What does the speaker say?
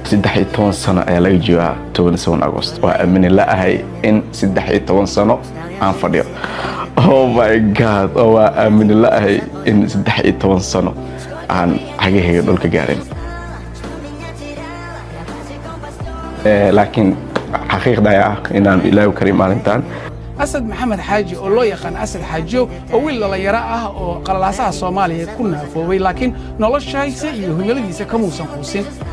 saddex iyo toban sano ayaa laga joogaa toban seven agost waa aamini la-ahay in saddex iyo toban sano aan fadhiyo oh my god oo waa aamini la-ahay in saddex iyo toban sano aan xagahayga dhulka gaarin laakiin xaqiiqda ayaa ah inaan ilaahi karin maalintan asad maxamed xaaji oo loo yaqaan asad xaajiyo oo wiil dhallinyaro ah oo qalalaasaha soomaaliya ku naafoobay laakiin noloshaisa iyo himiladiisa kamuusan quusin